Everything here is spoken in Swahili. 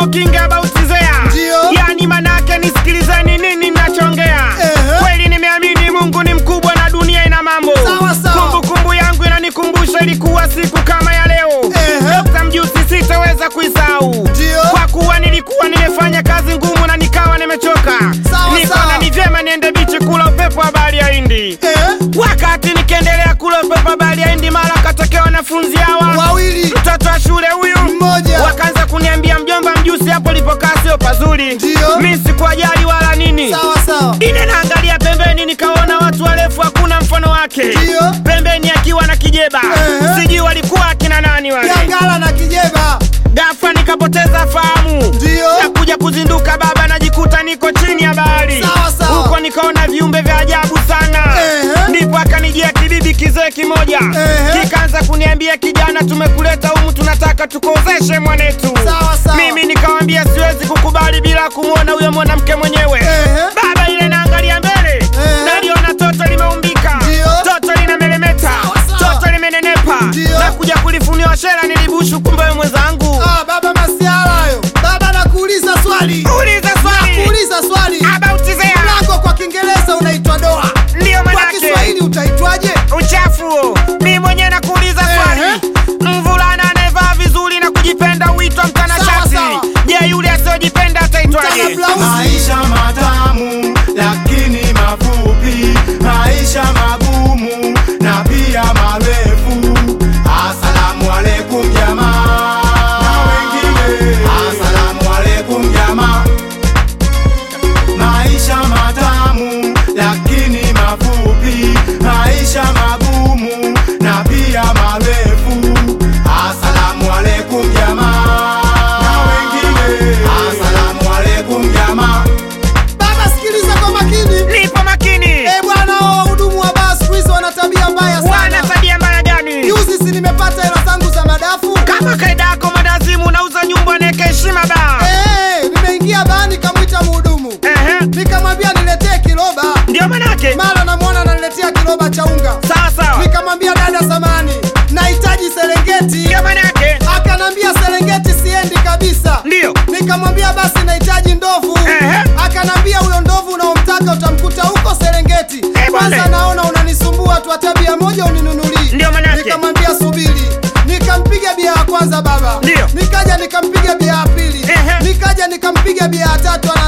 talking about Zea. Ndio. Yani manake nisikilizeni nini nachongea. Ehe. Kweli nimeamini Mungu ni mkubwa na dunia ina mambo. Sawa, sawa. Kumbukumbu yangu inanikumbusha ilikuwa siku kama ya leo. Ehe. Dr. Mjusi sitaweza kuisahau. Ndio. Kwa kuwa nilikuwa nimefanya kazi ngumu na nikawa nimechoka. Sawa, Nikaona sawa. ni vyema niende bichi kula upepo wa bahari ya Hindi. Eh, Wakati nikiendelea kula upepo wa bahari ya Hindi, mara katokea wanafunzi hawa wawili mtoto wa shule huyu Mmoja. wakaanza kuniambia mjomba mjusi hapo lipokaa sio pazuri Ndio. mi sikuajali wala nini sawa sawa ine naangalia pembeni nikaona watu warefu hakuna mfano wake Ndio. pembeni akiwa na kijeba Ehe. sijui walikuwa akina nani wale Gangala na Kijeba ghafla nikapoteza fahamu Ndio. na kuja kuzinduka baba najikuta niko chini ya bahari Sawa, sawa. huko nikaona viumbe vya ajabu sana Ehe. ndipo akanijia kibibi kizee kimoja Ehe. kikaanza kuniambia kijana tumekuleta humu tunataka tukuozeshe mwanetu Sawa, sawa. mimi nikawambia siwezi kukubali bila kumwona huyo mwanamke mwenyewe Ehe. baba ile naangalia mbele Ehe. naliona toto limeumbika Ndio. toto linamelemeta Sawa, sawa. toto limenenepa Ndio. na kuja kulifuniwa shela nilibushu kumbe we mwenzangu ah, baba masiala hayo baba nakuuliza swali uliza swali kuuliza swali about Zea. mlango kwa Kiingereza unaitwa doa Ndiyo kwa manake Kiswahili utaitwaje uchafu huo. mi mwenyewe nakuuliza swali Ehe. mvulana anayevaa vizuri na kujipenda huitwa mtanashati Sawa, sawa. je yule asiyojipenda ataitwaje Mtana blausi Maisha matamu lakini mafupi, maisha magumu na pia marefu. Asalamu alaikum jamaa, na wengine asalamu alaikum jamaa. Maisha matamu lakini mafupi, maisha magumu na pia marefu. Asalamu alaikum jamaa, na wengine asalamu alaikum jamaa. baba sikiliza kwa makini nipo makini eh bwana hao wahudumu wa baa siku hizi wana tabia mbaya wana sana tabia mbaya gani juzi si nimepata hela zangu za madafu kama kaida yako madazimu unauza nyumba naeka heshima ba Eh, nimeingia baa nikamwita mhudumu Ehe, nikamwambia niletee kiloba ndio manake mara namwona ananiletea kiloba cha unga sawa sawa nikamwambia dada samani nahitaji serengeti ndio manake akanambia serengeti siendi kabisa ndio nikamwambia basi nahitaji ndovu Ehe. akanambia huyo ndovu unaomtaka utamkuta huko serengeti Eh, bwana. kwanza naona unanisumbua tu tabia moja uninunulii Ndio manake. nikamwambia subiri nikampiga bia ya kwanza baba Ndio. nikaja nikampiga bia ya pili Ehe. nikaja nikampiga bia ya tatu